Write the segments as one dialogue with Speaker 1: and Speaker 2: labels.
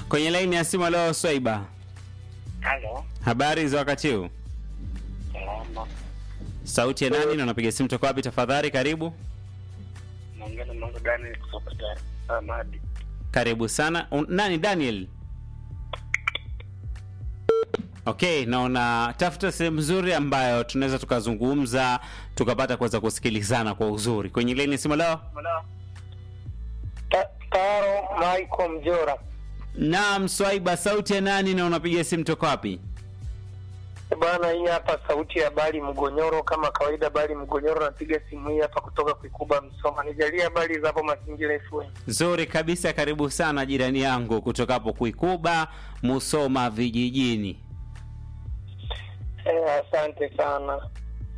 Speaker 1: Kwenye laini ya simu leo Swaiba.
Speaker 2: Halo,
Speaker 1: Habari za wakati huu?
Speaker 2: salama.
Speaker 1: Sauti ya nani na unapiga simu toka wapi tafadhali? Karibu.
Speaker 2: Naongea na Mungu Daniel kutoka Dar es Salaam hadi.
Speaker 1: Karibu sana. Un, nani Daniel? Okay, naona tafuta sehemu nzuri ambayo tunaweza tukazungumza tukapata kuweza kusikilizana kwa uzuri. Kwenye laini ya simu leo.
Speaker 3: Ta- Taro Michael Mjora.
Speaker 1: Naam, Swaiba, sauti ya nani na unapiga simu toka wapi?
Speaker 3: Bana, hii hapa sauti ya Bali Mgonyoro, kama kawaida. Bali Mgonyoro, napiga simu hii hapa kutoka Kuikuba, Msoma. Nijalie habari za hapo Mazingira FM.
Speaker 1: Nzuri kabisa, karibu sana jirani yangu kutoka hapo Kuikuba, Musoma vijijini.
Speaker 3: Eh, asante sana.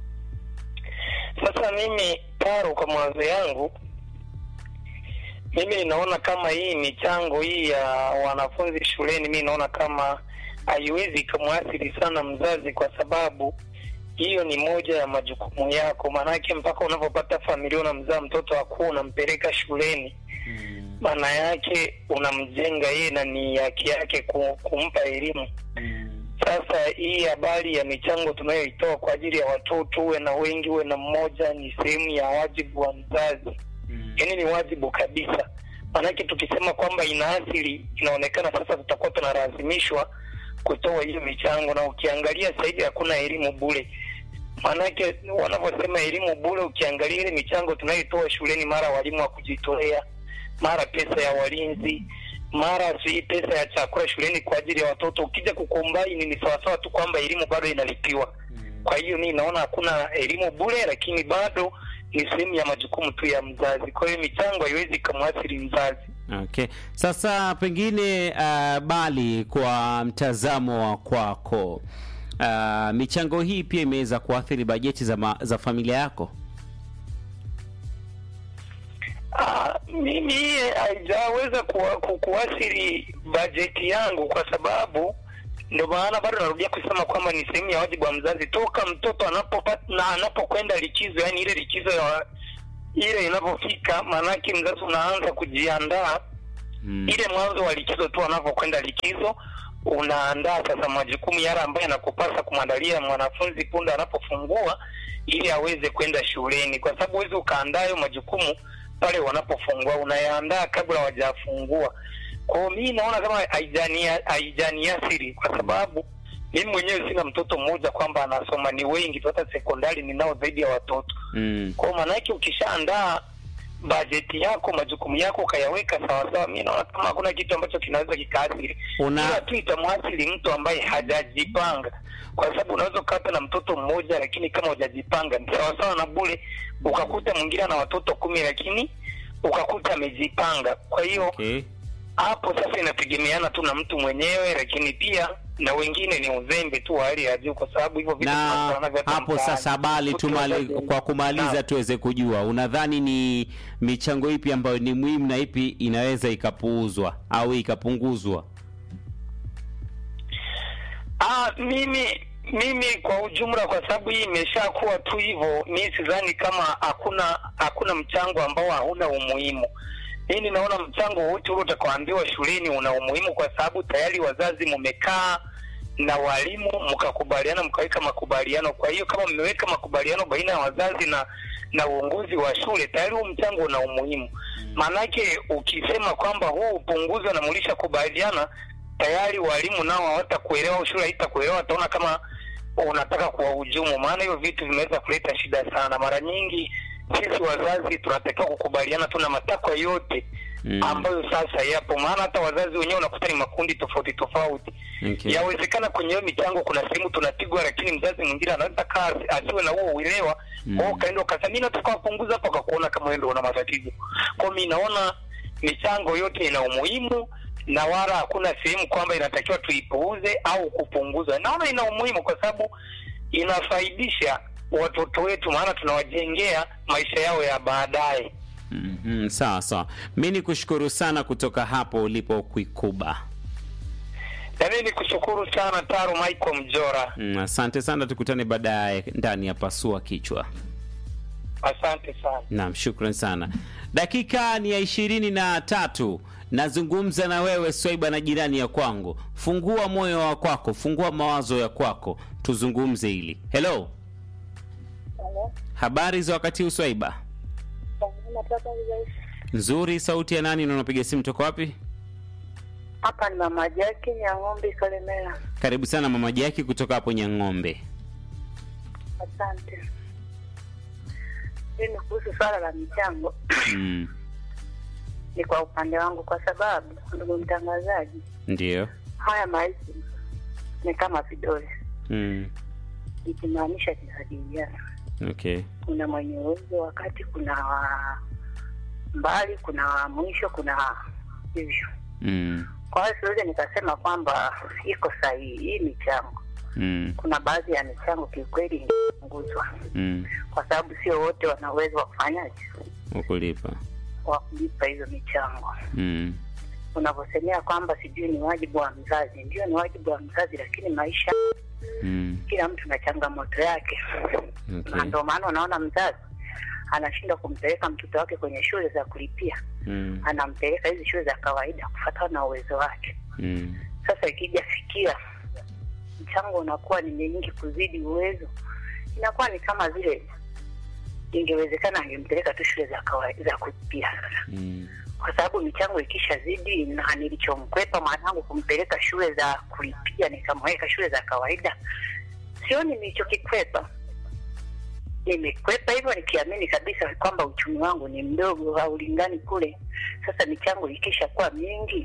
Speaker 3: Sasa mimi Taro, kwa mawazo yangu mimi ninaona kama hii michango hii ya wanafunzi shuleni, mi naona kama haiwezi ikamwathiri sana mzazi, kwa sababu hiyo ni moja ya majukumu yako. Maanake mpaka unapopata familia unamzaa mtoto akuwa unampeleka shuleni, maana yake unamjenga yeye na ni haki yake ku- kumpa elimu. Sasa hii habari ya michango tunayoitoa kwa ajili ya watoto, uwe na wengi uwe na mmoja, ni sehemu ya wajibu wa mzazi yaani ni wajibu kabisa. Maanake tukisema kwamba inaathiri, inaonekana sasa tutakuwa tunalazimishwa kutoa hiyo michango, na ukiangalia sasa hivi hakuna elimu bure. Maanake wanavyosema elimu bure, ukiangalia ile michango tunayoitoa shuleni, mara walimu wa kujitolea, mara pesa ya walinzi, mara si pesa ya chakula shuleni kwa ajili ya watoto, ukija kukombaini ni sawasawa tu kwamba elimu bado inalipiwa. Kwa hiyo mi naona hakuna elimu bure, lakini bado ni sehemu ya majukumu tu ya mzazi. Kwa hiyo michango haiwezi ikamwathiri mzazi.
Speaker 1: Okay, sasa pengine uh, bali kwa mtazamo wa kwako uh, michango hii pia imeweza kuathiri bajeti za, ma, za familia yako?
Speaker 3: Ah, mimi hiye haijaweza kuwa- ku- kuathiri bajeti yangu kwa sababu ndio maana bado narudia kusema kwamba ni sehemu ya wajibu wa mzazi toka mtoto anapopata na anapokwenda likizo, yani ile likizo ya ile inapofika, maanake mzazi unaanza kujiandaa
Speaker 1: Mm.
Speaker 3: ile mwanzo wa likizo tu anapokwenda likizo unaandaa sasa majukumu yale ambayo yanakupasa kumwandalia mwanafunzi punde anapofungua ili aweze kwenda shuleni, kwa sababu huwezi ukaandaa hayo majukumu pale wanapofungua, unayaandaa kabla hawajafungua. Kwa hiyo mimi naona kama haijania- haijaniathiri kwa sababu mimi mwenyewe sina mtoto mmoja kwamba anasoma, ni wengi tu, hata sekondari ninao zaidi ya watoto
Speaker 1: Mm.
Speaker 3: kwa maana yake ukishaandaa bajeti yako majukumu yako ukayaweka sawasawa, mi naona kama hakuna kitu ambacho kinaweza kikaathiri,
Speaker 1: Una-
Speaker 3: ila tu itamwathiri mtu ambaye hajajipanga, kwa sababu unaweza ukata na mtoto mmoja, lakini kama hujajipanga ni sawasawa na bure, ukakuta mwingine ana watoto kumi, lakini ukakuta amejipanga. Kwa hiyo
Speaker 1: Okay.
Speaker 3: hapo sasa inategemeana tu na mtu mwenyewe, lakini pia na wengine ni uzembe tu wa hali ya juu, kwa sababu hivyo vitu
Speaker 1: na
Speaker 3: tunakutana navyo hata
Speaker 1: hapo
Speaker 3: mtaani.
Speaker 1: sasa bali
Speaker 3: Kutu
Speaker 1: tumali,
Speaker 3: wazazi-
Speaker 1: kwa kumaliza
Speaker 3: Naam.
Speaker 1: tuweze kujua unadhani ni michango ipi ambayo ni muhimu na ipi inaweza ikapuuzwa au ikapunguzwa
Speaker 3: Ah, mimi mimi kwa ujumla, kwa sababu hii imeshakuwa tu hivyo, mi sidhani kama hakuna hakuna mchango ambao hauna umuhimu. Mimi naona mchango wote ule utakaoambiwa shuleni una umuhimu, kwa sababu tayari wazazi mmekaa na walimu mkakubaliana, mkaweka makubaliano. Kwa hiyo kama mmeweka makubaliano baina ya wazazi na na uongozi wa shule, tayari huu mchango una umuhimu. Maanake ukisema kwamba huu upunguzwe na mlishakubaliana tayari walimu nao hawatakuelewa au shule haitakuelewa, wataona kama unataka kuwahujumu. Maana hiyo vitu vimeweza kuleta shida sana. Mara nyingi sisi wazazi tunatakiwa kukubaliana tu na matakwa yote
Speaker 1: Mm.
Speaker 3: ambayo sasa yapo, maana hata wazazi wenyewe unakuta ni makundi tofauti tofauti.
Speaker 1: Okay.
Speaker 3: Yawezekana kwenye hiyo michango kuna sehemu tunapigwa, lakini mzazi mwingine anaweza kaa asiwe na huo uelewa
Speaker 1: Mm.
Speaker 3: mm. ukaenda ukasema mimi nataka wapunguza hapa, ukakuona kama wewe ndio una matatizo. Kwa hiyo mimi naona michango yote ina umuhimu na wala hakuna sehemu kwamba inatakiwa tuipuuze au kupunguza. Naona ina umuhimu kwa sababu inafaidisha watoto wetu, maana tunawajengea maisha yao ya baadaye.
Speaker 1: Mhm, sawa sawa mi ni kushukuru sana kutoka hapo ulipo kuikuba
Speaker 3: Na mimi nikushukuru sana Taro Michael Mjora,
Speaker 1: Mm, asante sana tukutane baadaye ndani ya pasua kichwa
Speaker 3: asante sana.
Speaker 1: Naam, shukran sana. Dakika ni ya ishirini na tatu nazungumza na wewe Swaiba na jirani ya kwangu. Fungua moyo wa kwako, fungua mawazo ya kwako, tuzungumze hili. Hello,
Speaker 4: Halo.
Speaker 1: habari za wakati huu Swaiba?
Speaker 4: Nataka nizaisi.
Speaker 1: Nzuri. Sauti ya nani na unapiga simu toka wapi?
Speaker 4: Hapa ni mama Jaki Nyang'ombe Kalemera.
Speaker 1: Karibu sana mama Jaki kutoka hapo Nyang'ombe.
Speaker 4: Asante. Mimi kuhusu swala la michango
Speaker 1: Mm,
Speaker 4: ni kwa upande wangu, kwa sababu ndugu mtangazaji,
Speaker 1: ndio.
Speaker 4: haya maisha ni kama vidole,
Speaker 1: Mm,
Speaker 4: ikimaanisha kinajiliana.
Speaker 1: okay.
Speaker 4: Kuna mwenye uwezo wakati, kuna wa mbali, kuna wa mwisho, kuna wa hivyo.
Speaker 1: Mm,
Speaker 4: Kwa hiyo siwezi nikasema kwamba iko sahihi hii michango.
Speaker 1: mm,
Speaker 4: Kuna baadhi ya michango kiukweli ingepunguzwa
Speaker 1: mm.
Speaker 4: kwa sababu sio wote wana uwezo wa kufanyaje
Speaker 1: Ukulipa.
Speaker 4: wa kulipa hizo michango.
Speaker 1: Mm,
Speaker 4: Unavyosemea kwamba sijui ni wajibu wa mzazi, ndio ni wajibu wa mzazi, lakini maisha,
Speaker 1: mm,
Speaker 4: kila mtu na changamoto yake, na
Speaker 1: okay.
Speaker 4: ndio maana unaona mzazi anashindwa kumpeleka mtoto wake kwenye shule za kulipia,
Speaker 1: Mm,
Speaker 4: anampeleka hizi shule za kawaida kufuatana na uwezo wake.
Speaker 1: mm,
Speaker 4: Sasa ikija fikia mchango unakuwa ni mingi kuzidi uwezo, inakuwa ni kama vile ingewezekana angempeleka tu shule za kawaida za kulipia sasa
Speaker 1: mm,
Speaker 4: kwa sababu michango ikishazidi na nilichomkwepa mwanangu kumpeleka shule za kulipia nikamweka shule za kawaida, sioni nilichokikwepa. Nimekwepa hivyo nikiamini kabisa kwamba uchumi wangu ni mdogo, haulingani kule. Sasa michango ikisha kuwa mingi,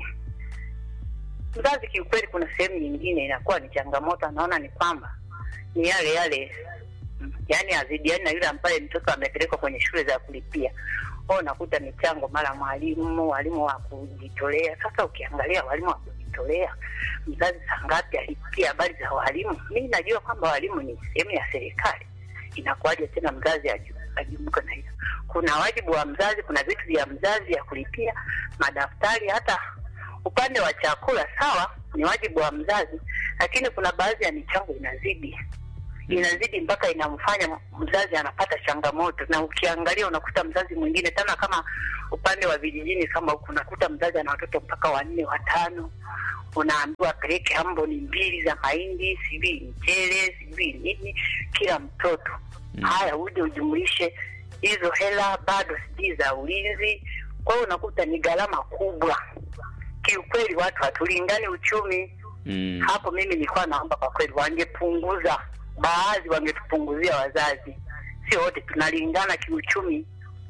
Speaker 4: mzazi kiukweli, kuna sehemu nyingine inakuwa ni changamoto, anaona ni kwamba ni yale yale, mm, yaani azidiani na yule ambaye mtoto amepelekwa kwenye shule za kulipia kwao unakuta michango mara mwalimu walimu wa kujitolea. Sasa ukiangalia walimu wa kujitolea, mzazi saa ngapi alipia habari za walimu? Mi najua kwamba walimu ni sehemu ya serikali, inakuwaje tena mzazi aju- ajumuke na hiyo? Kuna wajibu wa mzazi, kuna vitu vya mzazi ya kulipia, madaftari, hata upande wa chakula, sawa, ni wajibu wa mzazi, lakini kuna baadhi ya michango inazidi inazidi mpaka inamfanya mzazi anapata changamoto, na ukiangalia unakuta mzazi mwingine tena, kama upande wa vijijini kama huku, unakuta mzazi ana watoto mpaka wanne watano, unaambiwa apeleke amboni mbili za mahindi, sijui mchele, sijui nini, kila mtoto
Speaker 1: Mm.
Speaker 4: haya, uje ujumuishe hizo hela, bado sijui za ulinzi. Kwa hiyo unakuta ni gharama kubwa. Kiukweli watu hatulingani uchumi
Speaker 1: mm.
Speaker 4: hapo mimi nilikuwa naomba kwa kweli wangepunguza, baadhi wangetupunguzia wazazi, sio wote tunalingana kiuchumi.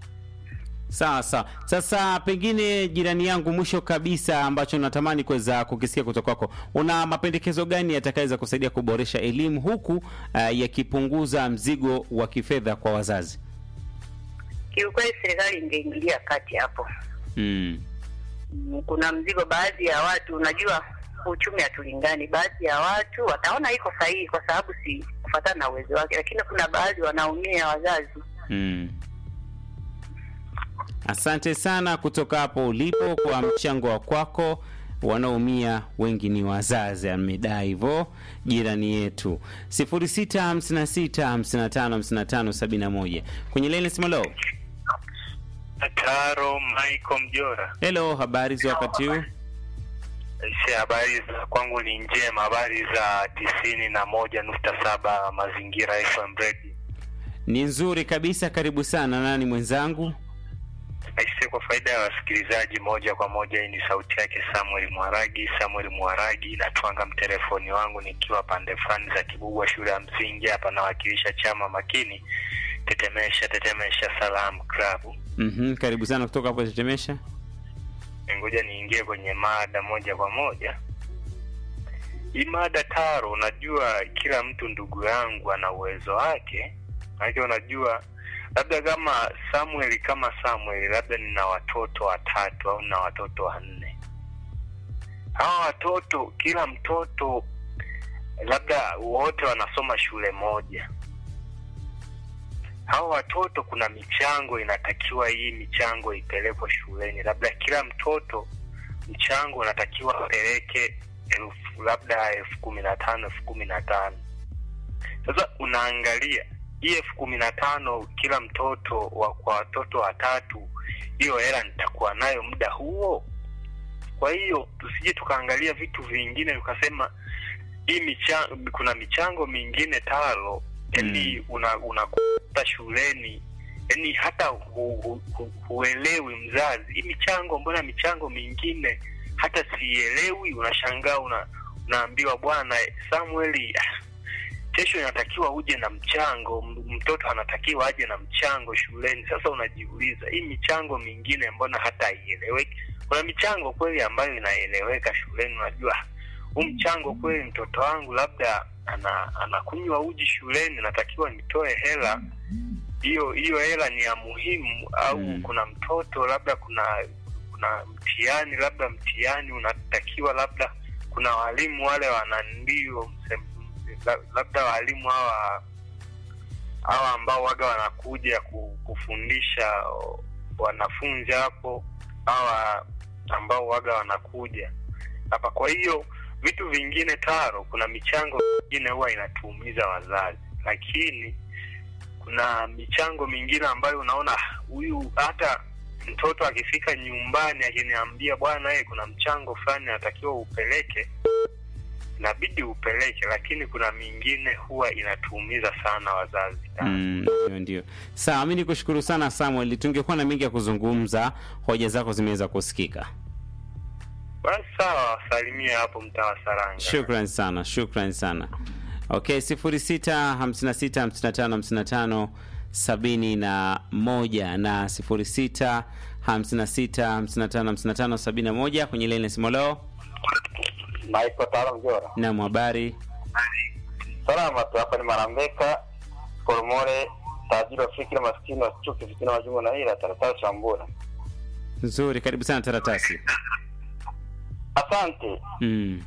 Speaker 1: Sawa sawa. Sasa pengine jirani yangu, mwisho kabisa, ambacho natamani kuweza kukisikia kutoka kwako, una mapendekezo gani yatakayoweza kusaidia kuboresha elimu huku uh, yakipunguza mzigo wa kifedha kwa wazazi?
Speaker 4: Kiukweli serikali ingeingilia kati hapo.
Speaker 1: Mm.
Speaker 4: Mm, Kuna mzigo, baadhi ya watu, unajua uchumi hatulingani. Baadhi ya watu wataona iko sahihi kwa sababu si kufuatana na uwezo wake, lakini kuna baadhi wanaumia wazazi.
Speaker 1: Mm. Asante sana kutoka hapo ulipo kwa mchango wa kwako. Wanaumia wengi ni wazazi, amedai hivyo jirani yetu. 0656555571 kwenye leni simalo.
Speaker 2: Taro Michael Mjora.
Speaker 1: Hello, habari za wakati huu?
Speaker 2: Si habari za kwangu ni njema, habari za tisini na moja nukta saba mazingira FM Radio.
Speaker 1: Ni nzuri kabisa, karibu sana. Nani mwenzangu?
Speaker 2: Aise, kwa faida ya wasikilizaji moja kwa moja, hii ni sauti yake Samuel Mwaragi. Samuel Mwaragi, natwanga mtelefoni wangu nikiwa pande fulani za Kibugwa, shule ya msingi hapa, nawakilisha chama makini tetemesha tetemesha Salam Club.
Speaker 1: Mhm, karibu sana kutoka hapo Tetemesha.
Speaker 2: Ngoja niingie kwenye mada moja kwa moja. Hii mada Taro, unajua kila mtu ndugu yangu ana uwezo wake, maanake unajua labda kama Samuel kama Samuel, labda nina watoto watatu au na watoto wanne. Hawa watoto kila mtoto labda wote wanasoma shule moja. Hawa watoto kuna michango inatakiwa, hii michango ipelekwe shuleni, labda kila mtoto mchango unatakiwa apeleke elfu labda elfu kumi na tano elfu kumi na tano Sasa unaangalia hii elfu kumi na tano kila mtoto wa, kwa watoto watatu, hiyo hela nitakuwa nayo muda huo? Kwa hiyo tusije tukaangalia vitu vingine tukasema hii michango, kuna michango mingine talo, yani una unakuta shuleni yani hata hu, hu, hu, huelewi mzazi, hii michango, mbona michango mingine hata sielewi. Unashangaa una, unaambiwa bwana Samueli, kesho inatakiwa uje na mchango, m- mtoto anatakiwa aje na mchango shuleni. Sasa unajiuliza hii michango mingine mbona hata haieleweki? Kuna michango kweli ambayo inaeleweka shuleni, unajua huu mchango kweli, mtoto wangu labda ana anakunywa uji shuleni, natakiwa nitoe hela hiyo hiyo hela ni ya muhimu, au
Speaker 1: Mm.
Speaker 2: kuna mtoto labda kuna kuna mtihani labda mtihani unatakiwa labda kuna walimu wale wanandio labda walimu hawa hawa ambao waga wanakuja ku- kufundisha o, wanafunzi hapo hawa ambao waga wanakuja hapa. Kwa hiyo vitu vingine taro, kuna michango mingine huwa inatuumiza wazazi, lakini kuna michango mingine ambayo unaona "Ah, huyu hata mtoto akifika nyumbani akiniambia bwana, eh, kuna mchango fulani natakiwa upeleke, inabidi upeleke, lakini kuna mingine huwa inatuumiza sana wazazi.
Speaker 1: Mm, ndio ndio. Sawa, mi nikushukuru sana Samuel, tungekuwa na mengi ya kuzungumza, hoja zako zimeweza kusikika.
Speaker 2: Basi sawa, wasalimie hapo mtaa wa Saranga.
Speaker 1: Shukran sana, shukran sana. Okay, sifuri sita hamsini na sita hamsini na tano hamsini na tano sabini na moja na sifuri sita hamsini na sita hamsini na tano hamsini na tano sabini na moja kwenye laini ya simu leo.
Speaker 5: Naitwa Taro Mjora.
Speaker 1: Naam, habari
Speaker 5: Salama tu, hapa ni Marambeka Koromore, tajiri wa fikira, maskini wa chuki, fitina, majungu na ila taratara chambura.
Speaker 1: nzuri, karibu sana Taratasi.
Speaker 5: Asante
Speaker 1: Mm.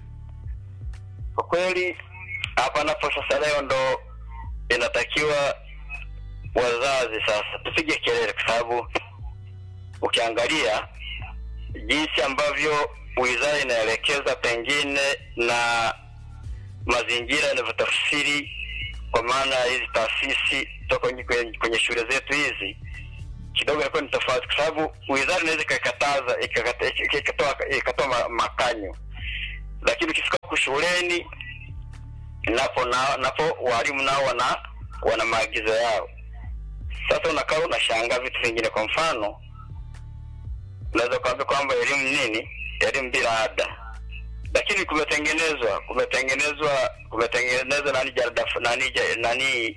Speaker 5: kwa kweli, hapa napo sasa leo ndo inatakiwa wazazi sasa tupige kelele, kwa sababu ukiangalia jinsi ambavyo wizara inaelekeza pengine na mazingira yanavyotafsiri kwa maana ya hizi taasisi toka kwenye, kwenye, kwenye shule zetu hizi kidogo inakuwa ni tofauti, kwa sababu wizara inaweza ikakataza ikakata- ik- ikatoa ikatoa ma- makanyo, lakini ukifika huku shuleni napo na, napo walimu nao wana wana maagizo yao. Sasa unakaa unashangaa vitu vingine. Kwa mfano, unaweza kuambia kwamba elimu nini, elimu bila ada, lakini kumetengenezwa kumetengenezwa kumetengenezwa nani jarada fu- nani ja- nani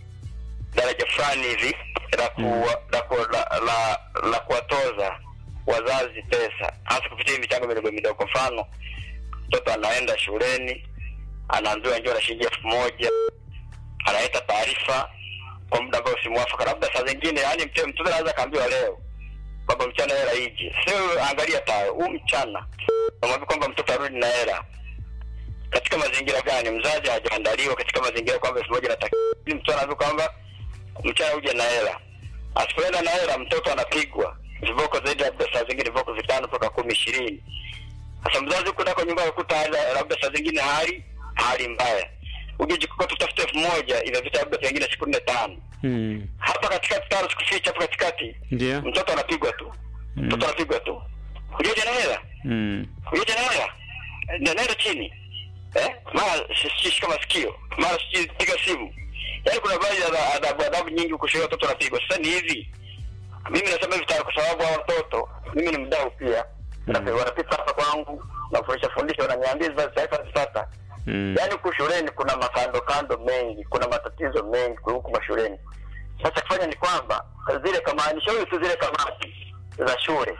Speaker 5: daraja fulani hivi la kuwa- la ku- la- la la kuwatoza wazazi pesa hasa kupitia hii michango midogo midogo. Kwa mfano, mtoto anaenda shuleni anaambiwa njoo na shilingi elfu moja analeta taarifa kwa muda ambao si mwafaka, labda saa zingine, yani mtoto anaweza akaambiwa leo baba mchana hela ije, sio angalia ta huu mchana namwambia kwamba mtoto arudi na hela katika mazingira gani? Mzazi hajaandaliwa katika mazingira kwamba elfu moja natakiwa, mtoto anaambiwa kwamba mchana uje na hela. Asipoenda na hela, mtoto anapigwa viboko zaidi, labda saa zingine viboko vitano mpaka kumi ishirini. Sasa mzazi huko nako nyumba akuta labda saa zingine hali hali mbaya, uje jikokota tutafute elfu moja inavita labda pengine siku nne tano
Speaker 1: Mm.
Speaker 5: hapa katikati tano sikuficha hapo katikati
Speaker 1: Ndio.
Speaker 5: mtoto anapigwa tu mtoto anapigwa tu ujeje na hela
Speaker 1: Mm.
Speaker 5: ujeje na hela Na- naenda chini eh mara si- shika masikio mara sijui piga simu yaani kuna baadhi ya adhabu adhabu nyingi kushuhudia watoto wanapigwa sasa ni hivi mimi nasema hivi tayari kwa sababu hao watoto mimi ni mdau pia mm. wanapita hapa kwangu nafundisha fundisha wananiambia hizi basi taifa zipata
Speaker 1: Mm.
Speaker 5: yaani huku shuleni kuna makando kando mengi kuna matatizo mengi huku mashuleni sasa kufanya ni kwamba zile kamati shauri tu zile kamati za shule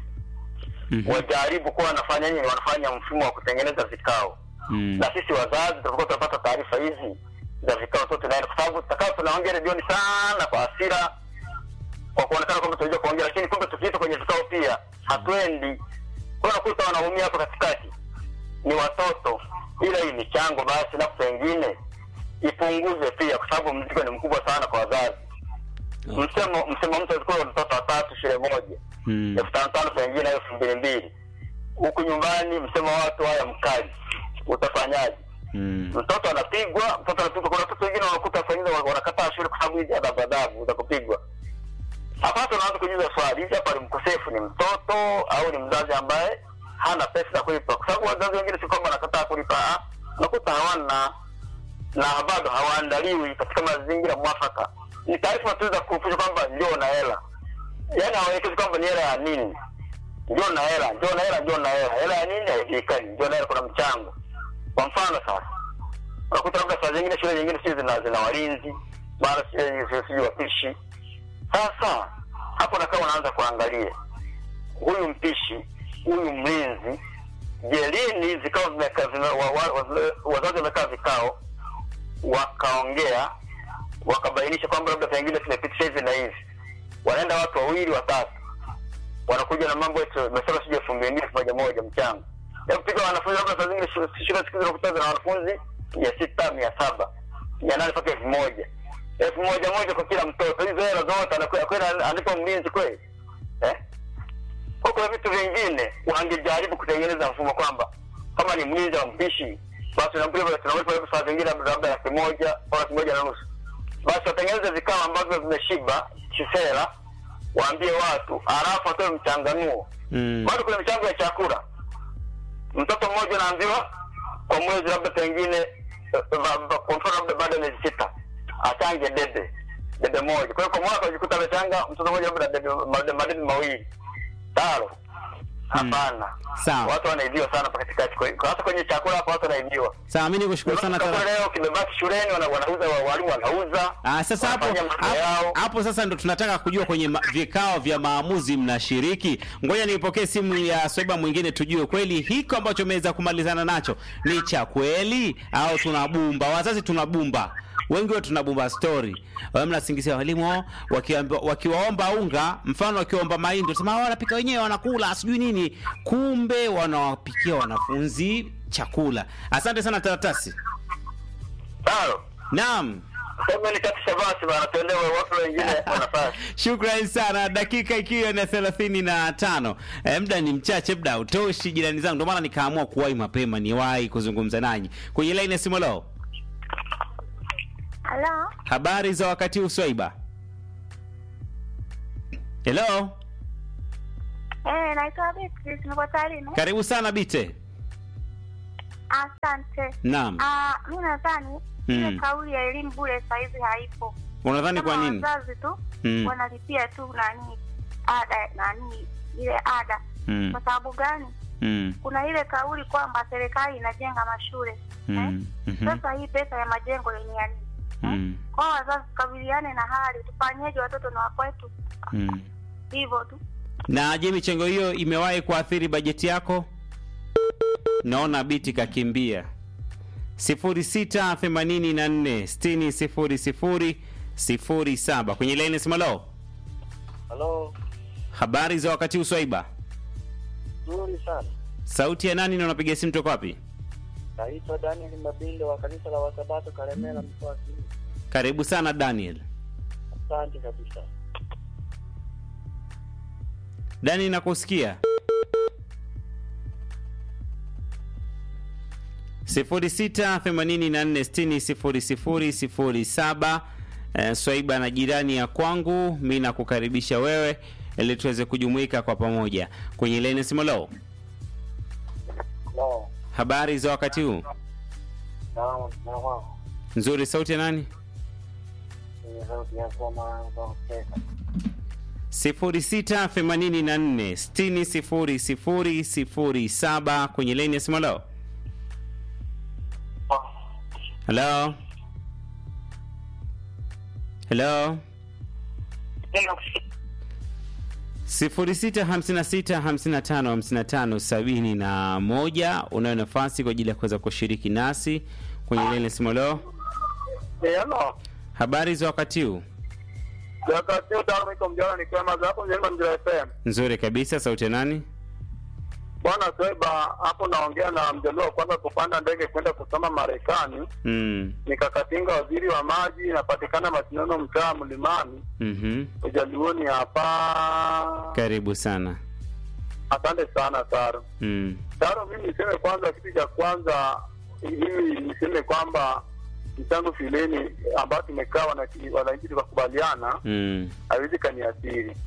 Speaker 1: Mhm.
Speaker 5: wajaribu kuwa wanafanya nini wanafanya mfumo wa kutengeneza vikao
Speaker 1: Mm.
Speaker 5: na sisi wazazi tutakuwa tunapata taarifa hizi za vikao tu tunaenda kwa sababu tutakaa tunaongea redioni sana kwa hasira kwa kuonekana kwamba tunajua kuongea lakini kumbe tukiita kwenye vikao pia hatuendi kwa unakuta wanaumia hapo katikati ni watoto ila hii michango basi na pengine ipunguze pia kwa sababu mzigo ni mkubwa sana kwa wazazi msemo msemo mtu alikuwa watoto watatu shule moja
Speaker 1: Mm.
Speaker 5: elfu tano tano pengine elfu mbili mbili huku nyumbani msemo wa watu haya mkali utafanyaje
Speaker 1: Mm.
Speaker 5: mtoto anapigwa mtoto anapigwa kuna watoto wengine wanakuta pengine wanakataa shule kwa sababu hizi adhabu adhabu za kupigwa hapa hata unaanza kujiuliza swali hizi hapa ni mkosefu ni mtoto au ni mzazi ambaye hana pesa za kulipa, kwa sababu wazazi wengine si kwamba wanakataa kulipa, ah, unakuta hawana na bado hawaandaliwi katika mazingira mwafaka. Ni taarifa tu za kufuja kwamba njoo na hela, yaani hawaelekezi kwamba ni hela ya nini. Njoo na hela, njoo na hela, njoo na hela. Hela ya nini haijulikani. Njoo na hela, kuna mchango. Kwa mfano sasa, unakuta labda saa zingine shule nyingine sio zina, zina walinzi mara sio sio wapishi. Sasa hapo nakaa unaanza kuangalia huyu mpishi, huyu mlinzi, je, lini zikao zimekaa zime, wa, wa, wa, wazazi wamekaa vikao wakaongea wakabainisha kwamba labda pengine tumepitisha hivi na hivi, wanaenda watu wawili watatu, wanakuja na mambo yetu mesema sijui elfu mbili elfu moja moja mchango hebu piga wanafunzi labda saa zingine shule shule siku hizi unakuta zina wanafunzi mia sita mia saba mia nane mpaka elfu moja elfu moja moja kwa kila mtoto. Hizo hela zote anakwenda kwenda analipa mlinzi kweli eh? Kwa kuna vitu vingine wangejaribu kutengeneza mfumo kwamba kama ni mlinzi wa mpishi basi tunamlipa tunamlipa labda saa zingine labda labda laki moja au laki moja na nusu, basi watengeneze vikao ambavyo vimeshiba kisera, waambie watu, halafu atoe mchanganuo
Speaker 1: Mm.
Speaker 5: bado kuna michango ya chakula. Mtoto mmoja anaambiwa kwa mwezi labda pengine eh, ba- ba- kwa mfano labda baada ya miezi sita achange debe debe moja. Kwa hiyo kwa mwaka unajikuta amechanga mtoto mmoja labda debe made- madebe mawili taro. Hapana,
Speaker 1: Sawa.
Speaker 5: watu wanaibiwa sana hapa katikati, Kwa hiyo- hasa kwenye chakula hapa watu wanaibiwa.
Speaker 1: Sawa, mimi nikushukuru sana
Speaker 5: Chakula
Speaker 1: Tara.
Speaker 5: leo kimebaki shuleni, wana- wanauza wa- walimu wanauza.
Speaker 1: Ah, sasa hapo
Speaker 5: wanafanya mambo
Speaker 1: hapo-
Speaker 5: yao.
Speaker 1: hapo sasa ndo tunataka kujua kwenye ma- vikao vya maamuzi mnashiriki. Ngoja nipokee simu ya swaiba mwingine tujue kweli hiko ambacho umeweza kumalizana nacho ni cha kweli au tunabumba. Wazazi tunabumba. Wengi wetu tunabumba story. Wao mnasingizia walimu wao wakiambiwa wakiwaomba unga, mfano wakiwaomba mahindi, tunasema "Ah, wanapika wenyewe wanakula, sijui nini. Kumbe wanawapikia wanafunzi chakula. Asante sana Taratasi.
Speaker 5: Taro,
Speaker 1: Naam.
Speaker 5: sasa ni katisha basi bana, tuelewe watu wengine wanafanya
Speaker 1: Shukrani sana, dakika ikiwa na thelathini na tano. E, muda ni mchache, muda hautoshi jirani zangu, ndio maana nikaamua kuwahi mapema niwahi kuzungumza nanyi kwenye laini ya simu. Leo
Speaker 6: Halo,
Speaker 1: habari za wakati huu Swaiba? Hello,
Speaker 6: eh, naitwa Beatrice, niko Tarime.
Speaker 1: karibu sana Bite.
Speaker 6: Asante.
Speaker 1: Naam,
Speaker 6: Ah, mi nadhani
Speaker 1: Mm.
Speaker 6: ile kauli ya elimu bure saizi haipo.
Speaker 1: unadhani kwa
Speaker 6: Kama
Speaker 1: nini?
Speaker 6: wazazi tu
Speaker 1: Mm.
Speaker 6: wanalipia tu nani ada nani ile ada.
Speaker 1: Mm.
Speaker 6: Kwa sababu gani?
Speaker 1: Mm.
Speaker 6: Kuna ile kauli kwamba serikali inajenga mashule
Speaker 1: Mm.
Speaker 6: eh?
Speaker 1: Mhm.
Speaker 6: Sasa hii pesa ya majengo ni ya nini?
Speaker 1: Mm.
Speaker 6: Kwa hiyo wazazi tukabiliane na hali, tufanyeje watoto na wakwetu,
Speaker 1: Mm.
Speaker 6: hivyo tu.
Speaker 1: Na je, michango hiyo imewahi kuathiri bajeti yako? Naona biti kakimbia. 0684 60 00 07 kwenye laini simalo.
Speaker 5: Halo,
Speaker 1: Habari za wakati uswaiba.
Speaker 5: nzuri sana.
Speaker 1: Sauti ya nani na unapiga simu toka wapi?
Speaker 5: Naitwa Daniel Mabinde wa kanisa la Wasabato Karemera, mkoa wa Simiyu.
Speaker 1: Karibu sana Daniel.
Speaker 5: Asante kabisa.
Speaker 1: Dani nakusikia. 0684600007 eh, Swaiba na jirani ya kwangu, mi nakukaribisha wewe ili tuweze kujumuika kwa pamoja kwenye leni simolo.
Speaker 5: No,
Speaker 1: Habari za wakati huu?
Speaker 5: no, no,
Speaker 1: Nzuri. Sauti ya nani?
Speaker 5: ni sauti ya soma za pesa.
Speaker 1: 0684600007 kwenye leni ya simolo. Hello? Hello? 0656555571 unayo nafasi kwa ajili ya kuweza kushiriki nasi kwenye lile simolo.
Speaker 3: Hello.
Speaker 1: Habari za wakati huu?
Speaker 3: Wakati huu tayari niko mjana nikiwa hapo Njema Mjira FM.
Speaker 1: Nzuri kabisa. Sauti ya nani?
Speaker 3: Bwana Sweba, hapo naongea na mjaluo wa kwanza kupanda ndege kwenda kusoma Marekani.
Speaker 1: Mm.
Speaker 3: Nikakatinga waziri wa maji, inapatikana Masinono, mtaa Mlimani,
Speaker 1: Mhm.
Speaker 3: ujaluoni hapa.
Speaker 1: Karibu sana.
Speaker 3: Asante sana Taro.
Speaker 1: Mm.
Speaker 3: Taro, mimi niseme kwanza, kitu cha kwanza mimi niseme kwamba mchango shuleni ambayo tumekaa wananchi wananchi tukakubaliana
Speaker 1: Mm.
Speaker 3: haiwezi kaniathiri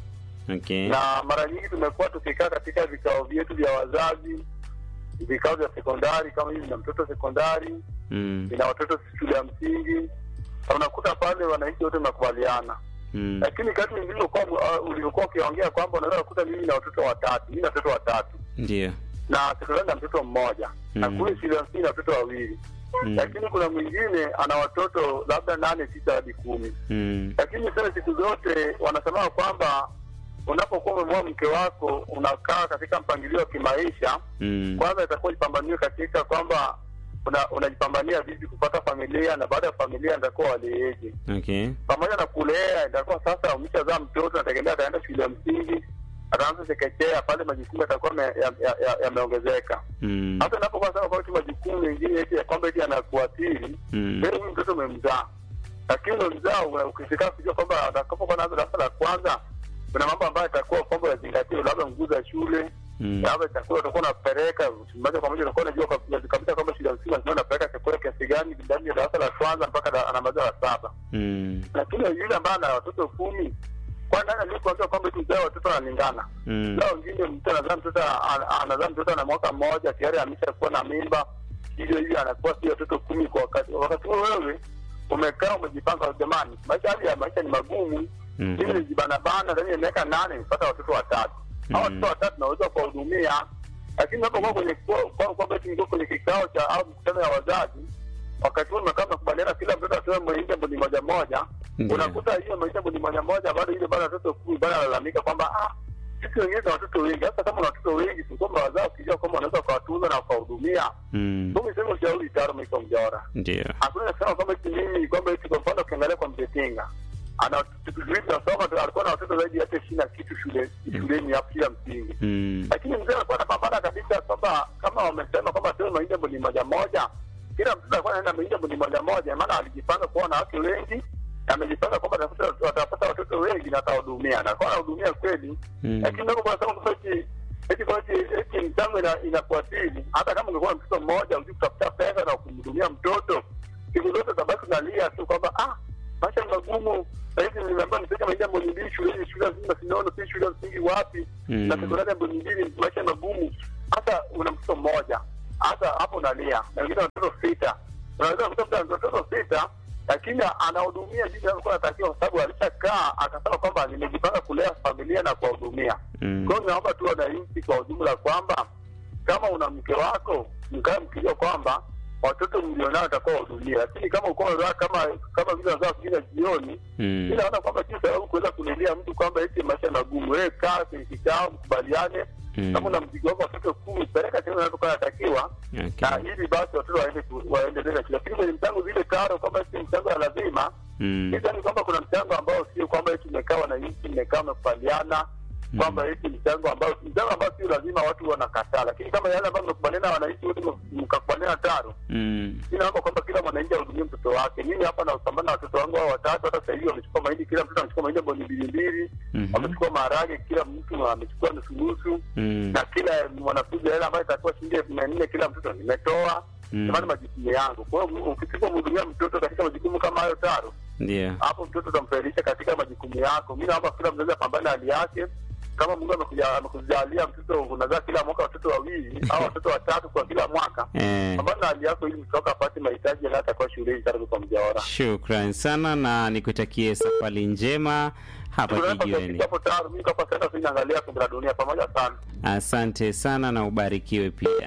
Speaker 1: Okay.
Speaker 7: na mara nyingi tumekuwa tukikaa katika vikao vyetu vya wazazi, vikao vya sekondari, kama hivi na mtoto sekondari,
Speaker 1: Mm.
Speaker 7: ina watoto shule ya msingi, na unakuta pale wananchi wote wanakubaliana
Speaker 1: Mm.
Speaker 7: lakini kati ulivyokuwa uh, ulivyokuwa ukiongea kwamba unaweza kukuta mimi na watoto watatu, mimi na watoto watatu
Speaker 1: Ndio.
Speaker 7: na sekondari na mtoto mmoja na
Speaker 1: Mm.
Speaker 7: kule shule ya msingi na watoto wawili
Speaker 1: Mm.
Speaker 7: lakini kuna mwingine ana watoto labda nane tisa hadi kumi
Speaker 1: Mm.
Speaker 7: lakini sasa siku zote wanasema kwamba unapokuwa umemoa mke wako unakaa katika mpangilio wa kimaisha
Speaker 1: Mm.
Speaker 7: kwanza itakuwa jipambanie katika kwamba una- unajipambania vipi kupata familia na baada ya familia itakuwa waleeje
Speaker 1: Okay.
Speaker 7: pamoja na kulea itakuwa sasa umeshazaa mtoto nategemea ataenda shule ya msingi ataanza chekechea pale majukumu yatakuwa yameongezeka ya, ya, ya yameongezeka.
Speaker 1: Mm.
Speaker 7: hata inapokuwa sasa kwa majukumu mengine eti ya kwamba eti anakuathiri
Speaker 1: Mm.
Speaker 7: leo huyu mtoto umemzaa lakini umemzaa una- ukifika kujua kwamba atakapokuwa naanza darasa la kwanza kuna mambo ambayo itakuwa kwamba yazingatiwe labda nguo za shule
Speaker 1: Mm.
Speaker 7: labda chakula utakuwa unapeleka moja kwa moja utakuwa unajua kabisa kabisa kwamba shule ya msingi lazima unapeleka chakula kiasi gani ndani ya darasa la kwanza mpaka da- anamaliza la saba
Speaker 1: Mm.
Speaker 7: lakini yule ambaye ana watoto kumi kwa nani aliyekuambia kwamba eti mzaa watoto wanalingana
Speaker 1: Mm.
Speaker 7: lao wengine mtu anazaa mtoto ana- anazaa mtoto ana mwaka mmoja tayari ameshakuwa na mimba hivyo hivyo anakuwa si watoto kumi kwa wakati wakati huo wewe umekaa umejipanga jamani maisha hali ya maisha ni magumu
Speaker 1: Mhm.
Speaker 7: mimi nijibanabana ndani ya miaka nane nipata watoto watatu hao
Speaker 1: Mhm.
Speaker 7: watoto watatu naweza kuwahudumia lakini unapokuwa kwenye kwa- kwa- kwamba eti mko kwenye kikao cha au mkutano ya wazazi wakati huo mmekaa mnakubaliana kila mtoto atoe mwenye mboni moja moja
Speaker 1: Ndio.
Speaker 7: unakuta hiyo maisha mboni moja moja bado ile bado watoto kumi bado analalamika kwamba ah sisi wengine na watoto wengi hasa kama una watoto wengi si kwamba wazao ukijua kwamba unaweza ukawatunza na ukawahudumia
Speaker 1: Mm.
Speaker 7: mimi sema ushauri taro maisha mjaora
Speaker 1: Ndio.
Speaker 7: hakuna kusema kwamba eti mimi kwamba eti kwa mfano ukiangalia kwa mtetinga ana tukizuia tunasoma tu- alikuwa na watoto zaidi ya hata ishirini na kitu shule shuleni hapo shule ya msingi
Speaker 1: Mm.
Speaker 7: lakini mzee alikuwa anapambana kabisa kwamba kama wamesema kwamba sio mahindi mbuni moja moja kila mtoto alikuwa anaenda mahindi mbuni moja moja maana alijipanga kuwa na watu wengi na amejipanga kwamba atafuta- atapata watoto wengi na atawahudumia na akawa anahudumia kweli
Speaker 1: Mm.
Speaker 7: lakini ndio kwa sababu kwamba eti eti kwa eti eti mchango ina inakuathiri hata kama ungekuwa na mtoto mmoja uji kutafuta pesa na kumhudumia mtoto siku zote tabaki unalia tu kwamba ah maisha ni magumu sahizi nimeambiwa nipeke mahindi mbuni mbili shuleni shule ya msingi Masinono si shule ya msingi wapi
Speaker 1: Mm.
Speaker 7: na sekondari mbili mbili maisha magumu hata una mtoto mmoja hata hapo unalia na wengine watoto sita unaweza kukuta mtu ana watoto sita lakini anahudumia jinsi alivyokuwa anatakiwa kwa sababu alishakaa akasema kwamba nimejipanga kulea familia na kuwahudumia
Speaker 1: Mm.
Speaker 7: kwa hiyo naomba tu wananchi kwa ujumla kwamba kama una mke wako mkae mkijua kwamba watoto mlionao atakuwa wahudumia lakini kama uko unazaa kama kama vile unazaa kingine jioni
Speaker 1: Mm.
Speaker 7: mi naona kwamba si sababu kuweza kulilia mtu kwamba eti maisha magumu. Wewe kaa kwenye kikao, mkubaliane.
Speaker 1: Mm.
Speaker 7: Kama una mzigo wako watoto kumi, peleka sehemu inavyokuwa inatakiwa,
Speaker 1: Okay.
Speaker 7: na ili basi watoto waende ku- waendelee na shule. Lakini kwenye mchango zile karo, kwamba si mchango ya lazima,
Speaker 1: Mm.
Speaker 7: sidhani kwamba kuna mchango ambao sio kwamba eti mmekaa wananchi, mmekaa mmekubaliana kwamba eti mchango ambao mchango ambao sio lazima watu wanakataa, lakini kama yale ambayo mmekubaliana wananchi wote mkakubaliana taro
Speaker 1: Mm.
Speaker 7: mi naomba kwamba kila mwananchi ahudumie mtoto wake. Mimi hapa napambana na watoto wangu hao watatu, hata sasa hivi wamechukua mahindi, kila mtoto amechukua mahindi mboni mbili mbili,
Speaker 1: Mhm.
Speaker 7: wamechukua maharage, kila mtu amechukua nusu nusu,
Speaker 1: Mm.
Speaker 7: na kila mwanafunzi hela ambayo itakuwa shilingi elfu mia nne kila mtoto nimetoa.
Speaker 1: Mm.
Speaker 7: Jamani, majukumu yangu. Kwa hiyo ukisipomhudumia mtoto katika majukumu kama hayo taro,
Speaker 1: Ndio.
Speaker 7: hapo mtoto utamfairisha katika majukumu yako. Mi naomba kila mzazi apambane na hali yake. Kama Mungu amekuja- amekujalia mtoto unazaa kila mwaka watoto wawili au watoto watatu kwa kila mwaka
Speaker 1: Eh.
Speaker 7: pambana na hali yako ili mtoto apate mahitaji yanayotakiwa shuleni tayari kwa mjaora.
Speaker 1: Shukran sana na nikutakie safari njema hapa kijiweni.
Speaker 7: hapo tayari mimi hapa sasa sinaangalia kombe la dunia pamoja sana.
Speaker 1: Asante sana na ubarikiwe pia.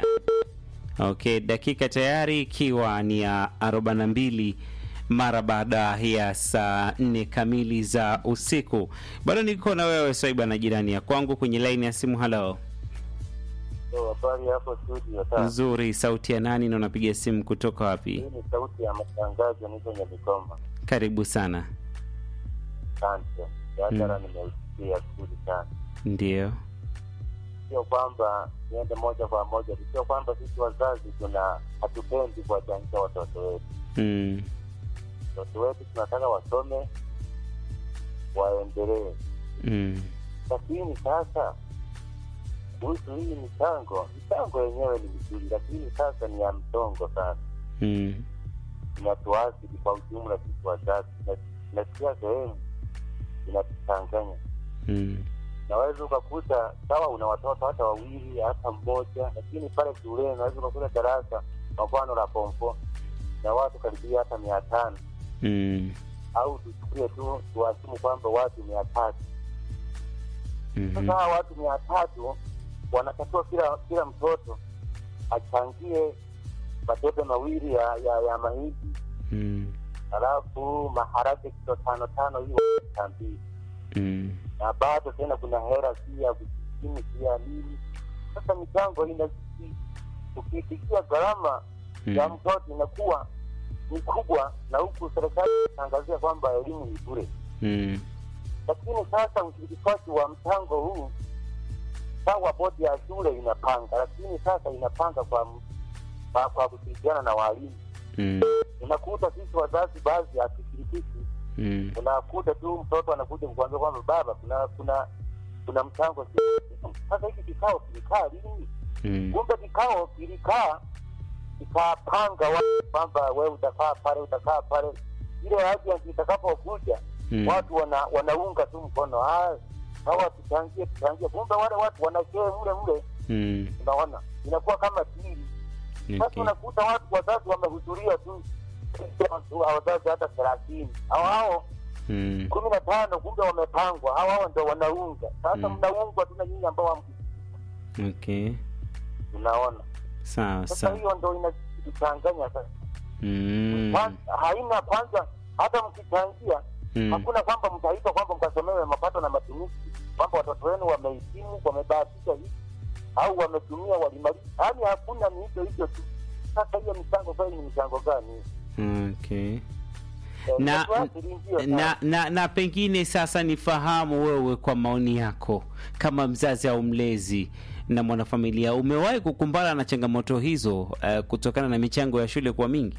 Speaker 1: Okay, dakika tayari ikiwa ni ya 42 mara baada ya saa nne kamili za usiku. Bado niko na wewe Swaiba na jirani ya kwangu kwenye laini ya simu. Halo,
Speaker 8: Habari hapo studio sasa.
Speaker 1: nzuri. Sauti ya nani na unapiga simu kutoka wapi?
Speaker 8: Hii ni sauti ya matangazo, niko Nyamikoma.
Speaker 1: Karibu sana.
Speaker 8: Asante. Biashara nimeusikia vizuri sana.
Speaker 1: Ndio.
Speaker 8: Sio kwamba niende moja kwa moja, sio kwamba sisi wazazi tuna hatupendi kuwachanja watoto wetu.
Speaker 1: Mm.
Speaker 8: Watoto wetu tunataka wasome, waendelee,
Speaker 1: Mm.
Speaker 8: lakini sasa kuhusu hii michango, michango yenyewe ni mizuri, lakini sasa ni ya msongo sana,
Speaker 1: Mm.
Speaker 8: inatuathiri kwa ujumla sisi wazazi, na nasikia sehemu inatuchanganya
Speaker 1: Mm.
Speaker 8: naweza ukakuta sawa, una watoto hata wawili hata mmoja, lakini pale shuleni unaweza ukakuta darasa kwa mfano la pompo na watu karibia hata mia tano
Speaker 1: Mm.
Speaker 8: au tuchukulie tu tuwasimu kwamba watu mia tatu
Speaker 1: Mhm.
Speaker 8: sasa hawa watu mia tatu wanatakiwa kila kila mtoto achangie matebe mawili ya, ya, ya mahindi
Speaker 1: Mm.
Speaker 8: halafu maharage kilo tano tano hiyo mia mbili
Speaker 1: Mm.
Speaker 8: na bado tena kuna hera si ya vijijini si ya nini sasa michango inazidi ukiitikia gharama ya
Speaker 1: Mm.
Speaker 8: mtoto inakuwa ni kubwa na huku serikali inaangazia kwamba elimu ni bure
Speaker 1: Mm.
Speaker 8: lakini sasa ushirikishwaji wa mchango huu sawa bodi ya shule inapanga lakini sasa inapanga kwa kwa, kwa kushirikiana na walimu
Speaker 1: Mm.
Speaker 8: unakuta sisi wazazi baadhi hatushirikishi
Speaker 1: Mm.
Speaker 8: unakuta tu mtoto anakuja kukwambia kwamba baba kuna kuna kuna mchango si- sasa hiki kikao kilikaa lini
Speaker 1: Mm.
Speaker 8: kumbe kikao kilikaa ikapanga watu kwamba we utakaa pale utakaa pale ile agent itakapokuja
Speaker 1: Mm.
Speaker 8: watu wana, wanaunga tu mkono "Ah, hawa tuchangie tuchangie kumbe wale watu wanashee mle mle
Speaker 1: Mm.
Speaker 8: unaona inakuwa kama dili sasa
Speaker 1: Okay.
Speaker 8: unakuta watu wazazi wamehudhuria tu wazazi hata thelathini hao hao
Speaker 1: Mm.
Speaker 8: kumi na tano kumbe wamepangwa hao hao ndo wanaunga sasa
Speaker 1: Mm.
Speaker 8: mnaungwa tu na nyinyi ambao hamku-
Speaker 1: Okay.
Speaker 8: unaona
Speaker 1: Sawa
Speaker 8: sasa
Speaker 1: sawa.
Speaker 8: hiyo ndo inachanganya sasa
Speaker 1: Mm.
Speaker 8: Kwanza- haina kwanza hata mkichangia
Speaker 1: Mm.
Speaker 8: hakuna kwamba mtaitwa kwamba mkasomewe mapato na matumizi kwamba watoto wenu wamehitimu wamebahatisha hivi au wametumia walimaliza yaani hakuna ni hicho hicho tu sasa hiyo michango kweli ni michango gani
Speaker 1: Okay.
Speaker 8: Eh,
Speaker 1: Na,
Speaker 8: itatuathiri ndio sana.
Speaker 1: na, na, na pengine sasa nifahamu wewe kwa maoni yako kama mzazi au mlezi na mwanafamilia umewahi kukumbana na changamoto hizo uh, kutokana na michango ya shule kuwa mingi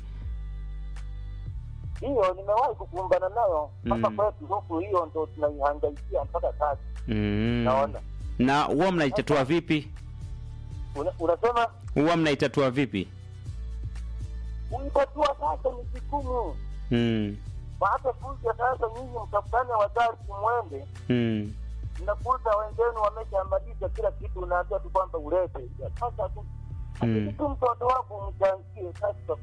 Speaker 8: hiyo nimewahi kukumbana nayo mpaka
Speaker 1: Mm.
Speaker 8: kwetu huku hiyo ndo tunaihangaikia mpaka sasa
Speaker 1: mm.
Speaker 8: naona
Speaker 1: na huwa mnaitatua vipi
Speaker 8: Una, unasema
Speaker 1: huwa mnaitatua vipi
Speaker 8: uitatua sasa ni vigumu
Speaker 1: mm.
Speaker 8: hata kuja sasa nyinyi mtafutane wazazi mwende
Speaker 1: Mm.
Speaker 8: mnakuta wenzenu wameshamaliza kila kitu unaambia tu kwamba ulete sasa tu
Speaker 1: Mm.
Speaker 8: lakini tu mtoto wako umchangie sasa